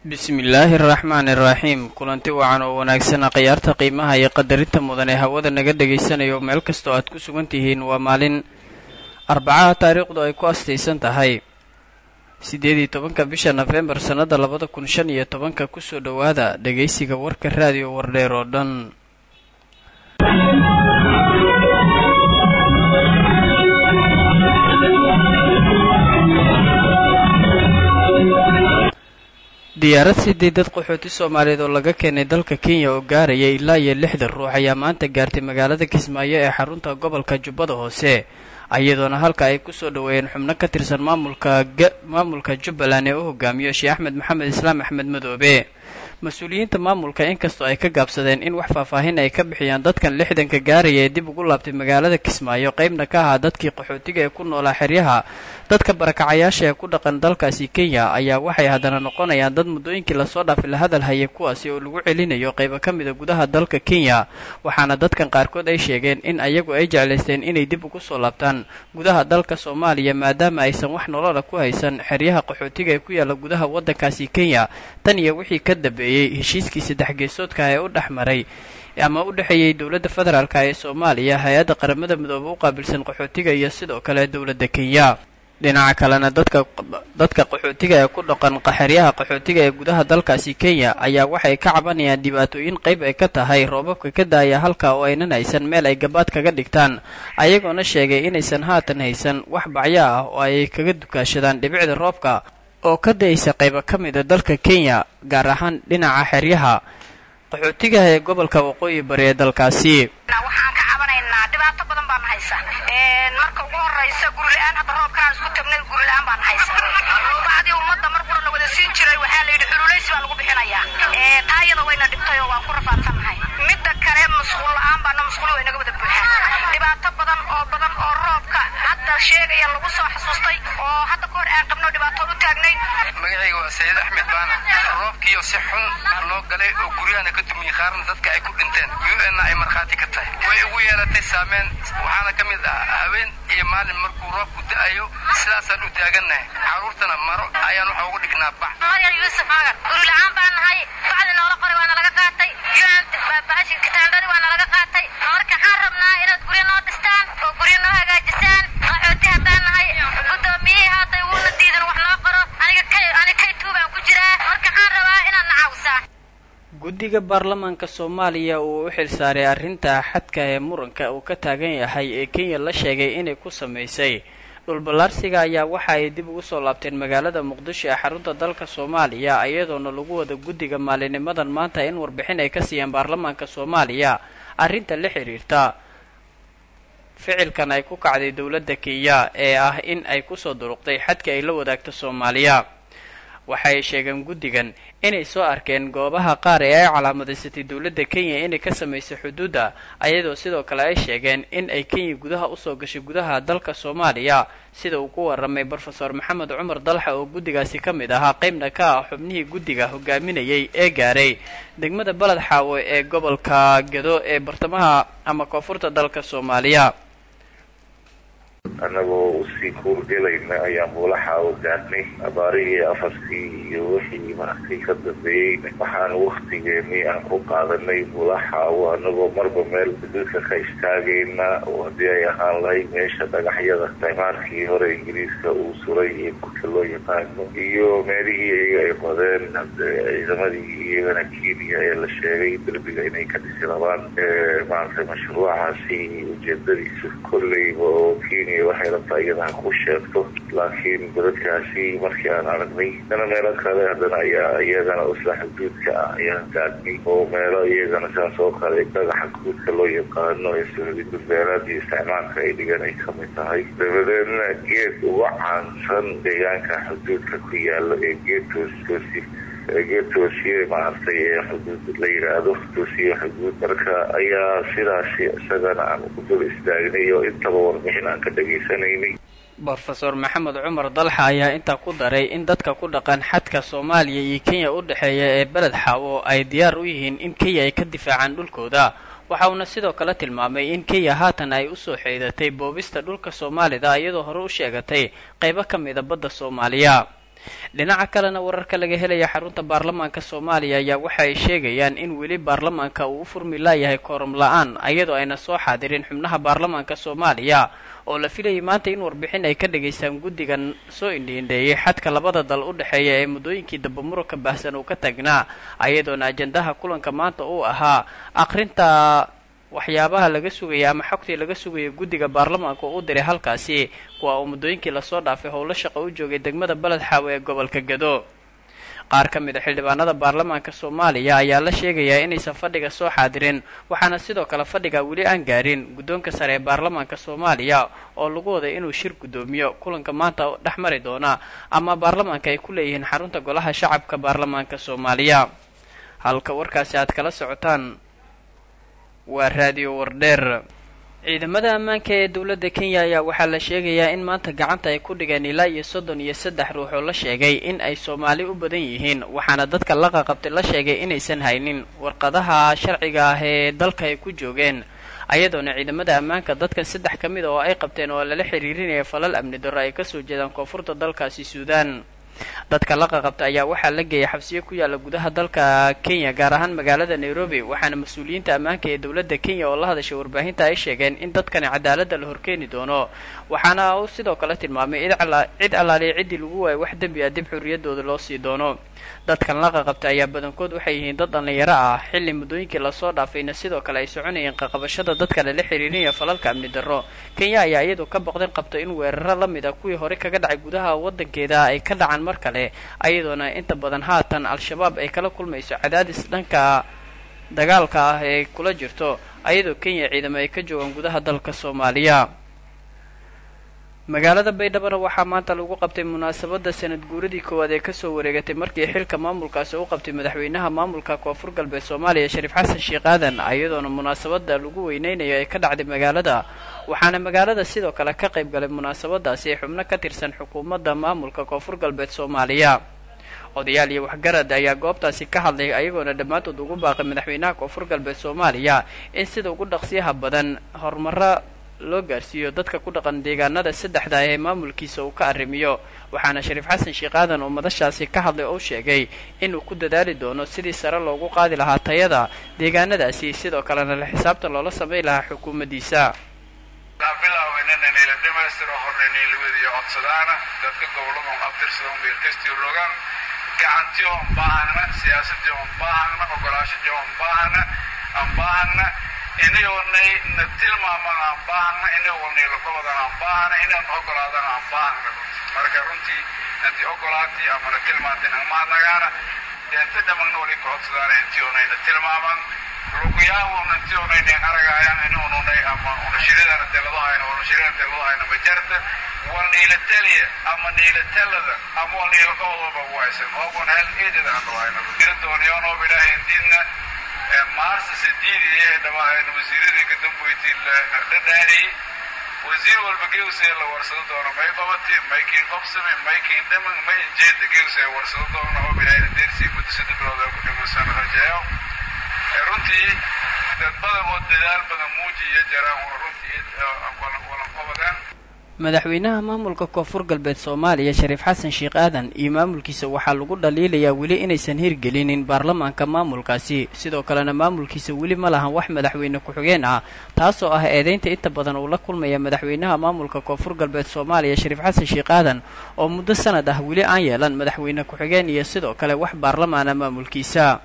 bismillaahi araxmaani iraxiim kulanti wacan oo wanaagsana khiyaarta qiimaha iyo qadarinta mudan ee hawada naga dhagaysanayo meel kastoo aad ku sugan tihiin waa maalin arbacaha taariikhdu ay ku astaysan tahay siddeed iyo tobanka bisha nofembar sannada labada kun shan iyo tobanka kusoo dhowaada dhagaysiga warka raadiyo wardheer oo dhan diyaarad sidii dad qaxooti soomaaliyeed oo laga keenay dalka kenya oo gaaraya ilaa iyo lixdan ruux ayaa maanta gaartay magaalada kismaayo ee xarunta gobolka jubbada hoose iyadoona halka ay kusoo dhoweeyeen xubno ka tirsan maamulka maamulka jubbaland ee u hogaamiyo sheekh axmed maxamed islaam axmed madoobe mas-uuliyiinta maamulka inkastoo ay ka gaabsadeen in wax faahfaahin ay ka bixiyaan dadkan lixdanka gaaraya ee dib ugu laabtay magaalada kismaayo qaybna ka ahaa dadkii qaxootiga ee ku noolaa xeryaha dadka barakacayaasha ee ku dhaqan dalkaasi kenya ayaa waxay haddana noqonayaan dad muddooyinkii lasoo dhaafay la hadal hayay kuwaasi oo lagu celinayo qaybo ka mida gudaha dalka kenya waxaana dadkan qaarkood ay sheegeen in ayagu ay jeclaysteen inay dib ugu soo laabtaan gudaha dalka soomaaliya maadaama aysan wax nolola ku haysan xeryaha qaxootiga ee ku yaalla gudaha waddankaasi kenya tan iyo wixii ka dambeeyey heshiiskii saddex geesoodka ee u dhex maray ama u dhexeeyey dowladda federaalk ee soomaaliya hay-adda qaramada midoobe u qaabilsan qaxootiga iyo sidoo kale dowladda kenya dhinaca kalena dadka dadka qaxootiga ee ku dhaqan xeryaha qaxootiga ee gudaha dalkaasi kenya ayaa waxay ka cabanayaan dhibaatooyin qayb ay ka tahay roobabka ka daaya halka oo aynan haysan meel ay gabaad kaga dhigtaan ayagoona sheegay inaysan haatan haysan wax bacyo ah oo ay kaga dukaashadaan dhibicda roobka oo ka da-aysa qaybo ka mida dalka kenya gaar ahaan dhinaca xeryaha qaxootiga ee gobolka waqooyi bari ee dalkaasi waxaan ka cabanaynaa dhibaato badan baan haysa marka ugu horaysa gurila-aan hadda roobkaan isku tagnay gurila-aan baan haysa bacdii ummadda mar qura la wada siin jiray waxaa la yidhi xululaysi baa lagu bixinayaa taayada wayna dhibtay oo waan ku rafaadsannahay midda kale masquul la-aan baana masquuli way naga wada buuxaan dhibaato badan oo badan oo roobka hadda sheegaya lagu soo xasuustay oo hadda ka hor aan qabno dhibaato u taagnay magacayga waa sayid axmed baana roobkiiyo si xun loo galay oo guryahana ka dumiyey qaarna dadka ay ku dhinteen u-n ay markhaati ka tahay way ugu yeelatay saameyn waxaana ka mid ah habeen iyo maalin markuu roobku da-ayo sidaasaan u taagannahay carruurtana maro ayaan waxa ugu dhignaa bac maryam yuusuf magan guri la-aan baan nahay bacdi noola qoray waana laga qaatay bahashi kitaandhadi waana laga qaatay marka waxaan rabnaa inaad guryo noo dhistaan oo guryo noo hagaajisaan qaxooti haddaan nahay guddoomiyihii haatay wuuna diidan wax noo qoro aniga kay ani kay tuubaan ku jiraa marka waxaan rabaa inaad na caawisaan guddiga baarlamaanka soomaaliya uu u xilsaaray arrinta xadka ee muranka uu ka taagan yahay ee kenya la sheegay inay ku samaysay dhulballaarsiga ayaa waxa ay dib ugu soo laabteen magaalada muqdisho ee xarunta dalka soomaaliya iyadoona lagu wada guddiga maalinimadan maanta in warbixin ay ka siiyaan baarlamaanka soomaaliya arrinta la xidhiirta ficilkan ay ku kacday dowladda kenya ee ah in ay kusoo duruqday xadka ay la wadaagto soomaaliya waxay sheegeen guddigan inay soo arkeen goobaha qaar ee ay calaamadaysatay dowladda kenya inay ka samaysay xuduudda ayadoo sidoo kale ay sheegeen in ay kenya gudaha usoo gashay gudaha dalka soomaaliya sida uu ku warramay brofesor maxamed cumar dalxa oo guddigaasi ka mid ahaa qaybna ka ah xubnihii guddiga hogaaminayay ee gaaray degmada baled xaawo ee gobolka gedo ee bartamaha ama koonfurta dalka soomaaliya annagoo usii kuurgelayna ayaan buulaxaawo gaadhnay abaarihii afartii iyo wixii markii ka dambeeyey waxaan waktigeenii aan ku qaadanay buulaxaawo annagoo marba meel xuduudka ka istaagayna oo haddii ay ahaan lahayd meesha dhagaxyada imaarkii hore ingiriiska uu suray iyo kurka loo yaqaano iyo meelihii iyaga ay qodeen ciidamadii iyagana kenya ee la sheegay derbiga inay ka dhisi rabaan maaragtay mashruucaasi ujeedadiisu kolleyba oo kenya waxay rabtaa iyada ha ku sheegto laakiin dadadkaasi markii aan aragnay dana meelo kale haddana ayaa iyagana isla xuduudka ah ayaan gaadhnay oo meelo iyagana saas oo kale dhagaxa guudka loo yaqaano ee sahududbeeraadii isticmaalka ay dhigan ay kamid tahay dabadeedna geed uga caansan deegaanka xuduudka ku yaala ee geed toostoosi geed toosiye maaragtay ee xuduud la yidhaahdo toosiye xuduud marka ayaa sidaasi isagana aan ku dul istaagnay oo intaba warbixin aan ka dhegaysanaynay brofesor maxamed cumar dalxa ayaa intaa ku daray in dadka ku dhaqan xadka soomaaliya iyo kenya u dhexeeya ee beled xaawo ay diyaar u yihiin in kenya ay ka difaacaan dhulkooda waxa uuna sidoo kale tilmaamay in kenya haatan ay usoo xeedatay boobista dhulka soomaalida iyadoo hore u sheegatay qaybo ka mida badda soomaaliya dhinaca kalena wararka laga helaya xarunta baarlamaanka soomaaliya ayaa waxa ay sheegayaan in weli baarlamaanka uu u furmi laayahay kooram la-aan iyadoo ayna soo xaadirin xubnaha baarlamaanka soomaaliya oo la filayay maanta in warbixin ay ka dhageystaan guddigan soo indhiindheeyay xadka labada dal u dhexeeya ee muddooyinkii damba muranka baahsan uu ka tagnaa ayadoona ajandaha kulanka maanta uu ahaa aqrinta waxyaabaha laga sugaya ama xogtii laga sugaya guddiga baarlamaanka oo u diray halkaasi kuwa uu muddooyinkii lasoo dhaafay howlo shaqo u joogay degmada beled xaawe ee gobolka gado qaar ka mid a xildhibaanada baarlamaanka soomaaliya ayaa la sheegayaa inaysan fadhiga soo xaadirin waxaana sidoo kale fadhiga weli aan gaarin guddoonka sare ee baarlamaanka soomaaliya oo lagu waday inuu shir guddoomiyo kulanka maanta dhex mari doona ama baarlamaanka ay ku leeyihiin xarunta golaha shacabka baarlamaanka soomaaliya halka warkaasi aad kala socotaan waa raadiyo wardheer ciidamada ammaanka ee dowladda kenya ayaa waxaa la sheegayaa in maanta gacanta ay ku dhigeen ilaa iyo soddon iyo saddex ruux oo la sheegay in ay soomaali u badan yihiin waxaana dadka la qaqabtay la sheegay inaysan haynin warqadaha sharciga ah ee dalka ay ku joogeen ayadoona ciidamada ammaanka dadkan saddex ka mid a oo ay qabteen oo lala xiriirinaya falal amni darro ay kasoo jeedaan koonfurta dalkaasi suudaan dadka la qaqabta ayaa waxaa la geeyay xabsiyo ku yaalla gudaha dalka kenya gaar ahaan magaalada nairobi waxaana mas-uuliyiinta ammaanka ee dowladda kenya oo la hadashay warbaahinta ay sheegeen in dadkani cadaaladda la horkeeni doono waxaana uu sidoo kale tilmaamay cid allaaliya ciddii lagu waayay wax dembi ah dib xurriyaddooda loo sii doono dadkan la qaqabta ayaa badankood waxay yihiin dad dhallinyaro ah xilli muddooyinkii lasoo dhaafayna sidoo kale ay soconayeen qaqabashada dadka lala xiriirinaya falalka amni darro kenya ayaa iyadu ka boqdeen qabto in weeraro la mid a kuwii hore kaga dhacay gudaha waddankeeda ay ka dhacaan mar kale ayadoona inta badan haatan al-shabaab ay kala kulmayso cadaadis dhanka dagaalka ah ee kula jirto ayadoo kenya ciidamo ay ka joogaan gudaha dalka soomaaliya magaalada baydhabana waxaa maanta lagu qabtay munaasabadda sanad guuradii koowaad ee kasoo wareegatay markii xilka maamulkaasi u qabtay madaxweynaha maamulka koonfur galbeed soomaaliya shariif xasan sheekh aadan iyadoona munaasabada lagu weyneynayo ay ka dhacday magaalada waxaana magaalada sidoo kale ka qayb galay munaasabadaasi xubno ka tirsan xukuumadda maamulka koonfur galbeed soomaaliya odayaal iyo waxgarad ayaa goobtaasi ka hadlay ayagoona dhammaantood ugu baaqay madaxweynaha koonfur galbeed soomaaliya in sida ugu dhaqsiyaha badan horumaro loo gaarsiiyo dadka ku dhaqan deegaanada saddexda ee maamulkiisa uu ka arrimiyo waxaana shariif xasan sheekh aadan oo madashaasi ka hadlay oo sheegay inuu ku dadaali doono sidii sare loogu qaadi lahaa tayada deegaanadaasi sidoo kalena la xisaabtan loola samayn lahaa xukuumaddiisa bilaawinananila dhamaystiro hornanilawadiyo codsadaana dadka gobolada abtirsadan beerkastii rogaan gacantii on baahana siyaasadii on baahana ogolaashadii on baahana aan baahana inayoonay na tilmaaman aan baahana inayoonay lagobadan aan baahana inayoon ogolaadan aan baahana marka runtii intii ogolaatii ama na tilmaantin amaadnagaana deenta dhamagna wali ka codsadaana intii oonayna tilmaaman luguyaawon intii oonayna aragaayaan inuununay ama unashiridana teladahayna unashirida teladahayna majarta waa niila taliya ama niila talada ama waa niila qobodooba waysan ogon hel eedada aan dhawayna dira dooniyoonob ilaahay indiidna maarsa sadiidi ee dhamaan wasiiradii kadamboyti dhadhaaniyey wasiir walba geusee la warsado doono may qabati may kiin qobsame may kiin dhaman may jeeda geusee warsado doono oo bilaahi deersii muddo saddex bilood ee ku dhimansan rajeeyo runtii dad badan oo dadaal badan muujiya jaraan runtii walan qobadaan madaxweynaha maamulka koonfur galbeed soomaaliya shariif xasan sheekh aadan iyo maamulkiisa waxaa lagu dhaliilayaa weli inaysan hirgelinin baarlamaanka maamulkaasi sidoo kalena maamulkiisa weli ma lahan wax madaxweyne ku-xigeen ah taasoo ah eedeynta inta badan uu la kulmaya madaxweynaha maamulka koonfur galbeed soomaaliya shariif xasan sheekh aadan oo muddo sanad ah weli aan yeelan madaxweyne ku-xigeen iyo sidoo kale wax baarlamaana maamulkiisa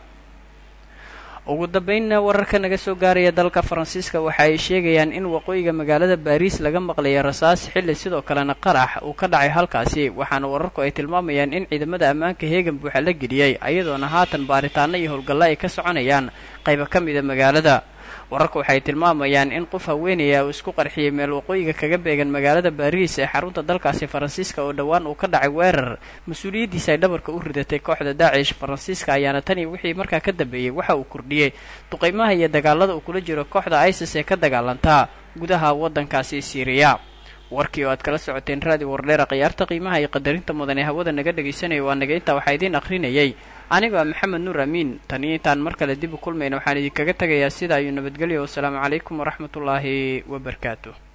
ugu dambeynna wararka naga soo gaaraya dalka faransiiska waxa ay sheegayaan in waqooyiga magaalada baariis laga maqlayo rasaas xilli sidoo kalena qarax uu ka dhacay halkaasi waxaana wararku ay tilmaamayaan in ciidamada ammaanka heegan buuxa la geliyey ayadoona haatan baaritaano iyo howlgalla ay ka soconayaan qaybo ka mida magaalada wararku waxay tilmaamayaan in qof haweenaya uu isku qarxiyey meel waqooyiga kaga beegan magaalada baariis ee xarunta dalkaasi faransiiska oo dhowaan uu ka dhacay weerar mas-uuliyaddiisa ay dhabarka u ridatay kooxda daacish faransiiska ayaana tani wixii markaa ka dambeeyey waxa uu kordhiyey duqeymaha iyo dagaalada uu kula jiro kooxda isis ee ka dagaalantaa gudaha waddankaasi siiriya warkii oo aad kala socoteen raadi wardheera khiyaarta qiimaha iyo qadarinta mudan ee hawada naga dhegaysanaya waa naga intaa waxaa idiin akhrinayay anigoo ah maxamed nuur amiin taniyo intaan mar kale dib u kulmayna waxaan idinkaga tegayaa sida ayuu nabadgelyo wasalaamu calaykum waraxmatullaahi wabarakaatu